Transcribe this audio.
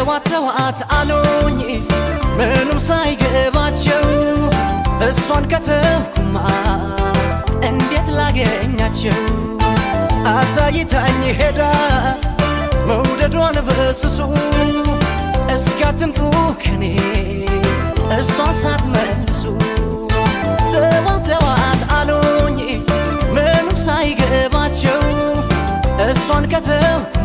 ተዋት ተዋት አሉኝ ምኑም ሳይገባቸው እሷን ከተውኩማ እንዴት ላገኛቸው አሳይታኝ ሄዳ መውደዷን በስሱ እስኪያትምጡ ከኔ እሷን ሳትመልሱ ተዋት ተዋት አሉኝ ምኑም ሳይገባቸው እሷን ከተውኩ